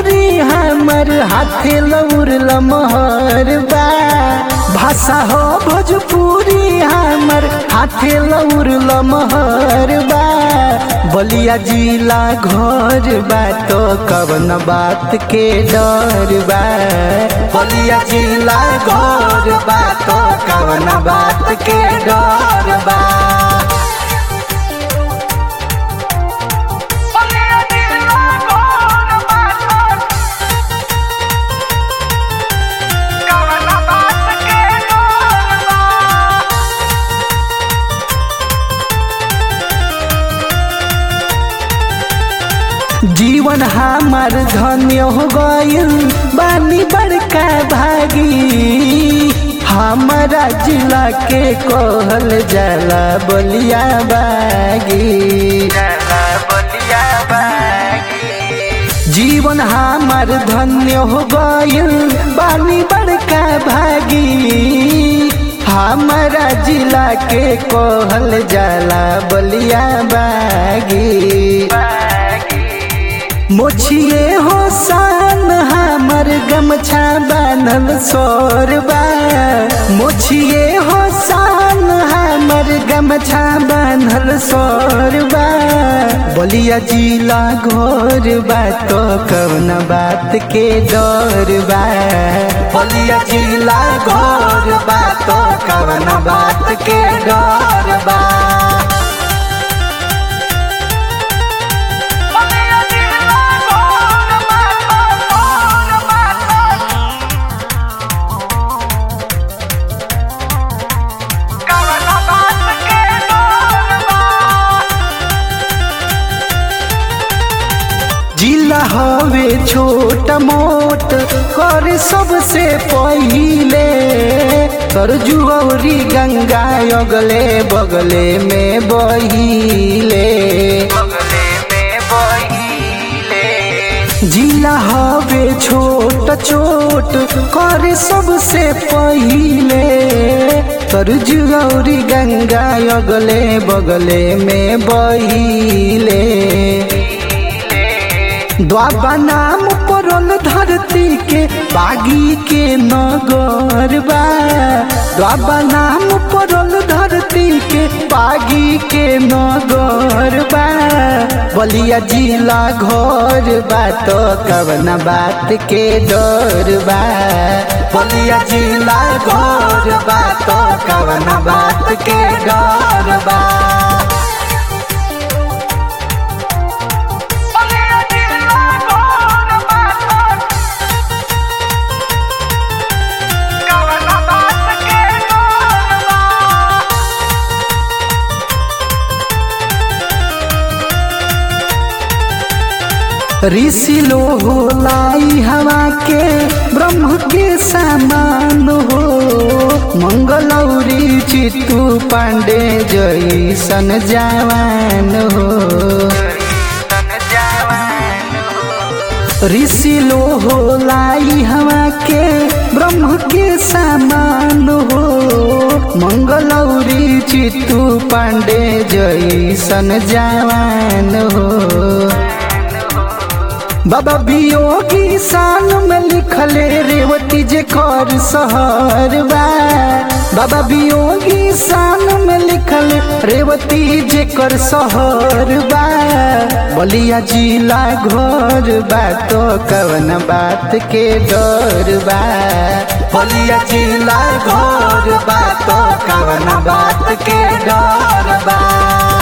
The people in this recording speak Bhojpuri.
भोजपुरी हमर हाथे लौर लमहर बा भाषा हो भोजपुरी हमर हाथे लौर लमहर बा बलिया जिला घर बा तो कवन बात के डर बा बलिया जिला घर बा तो कवन बात के डर बा जीवन हमार धन्य हो गइल बानी बड़का भागी हमारा जिला के कहल जाला बलिया बागी जीवन हमार धन्य हो गइल बानी बड़का भागी हमारा जिला के कहल जाला बलिया बागी मोछिए हो सान हमर गमछा बान्हल सोरबा मोछिए हो सान हमर गमछा बान्हल सोरबा बलिया जिला घोर बा तो कौन बात के डर बा बलिया जिला घोर बा तो कौन बात के डर बा जिला हवे छोट मोट कर सबसे पहिले सरजू औरी गंगा अगले बगले में बहिले जिला हवे छोट छोट कर सबसे पहिले सरजू औरी गंगा अगले बगले में बहिले द्वाबा नाम परल धरती के बागी के नगर बा द्वाबा नाम परल धरती के बागी के नगर बा बलिया जिला घर बा तो कवन बात के डर बा बलिया जिला घर बा तो कवन बात के डर बा ऋषि हो लाई हवा के ब्रह्म के समान हो मंगलौरी चित्तू पांडे जैसन जवान हो ऋषि हो लाई हवा के ब्रह्म के समान हो मंगलौरी चित्तू पांडे जैसन जवान हो बाबा बियोगी शान में लिखले रेवती जे कर सहर बा बाबा बियोगी शान में लिखल रेवती जे कर सहर बा बलिया जिला घर बा तो कवन बात के डर बा बलिया जिला घर बा तो कवन बात के डर बा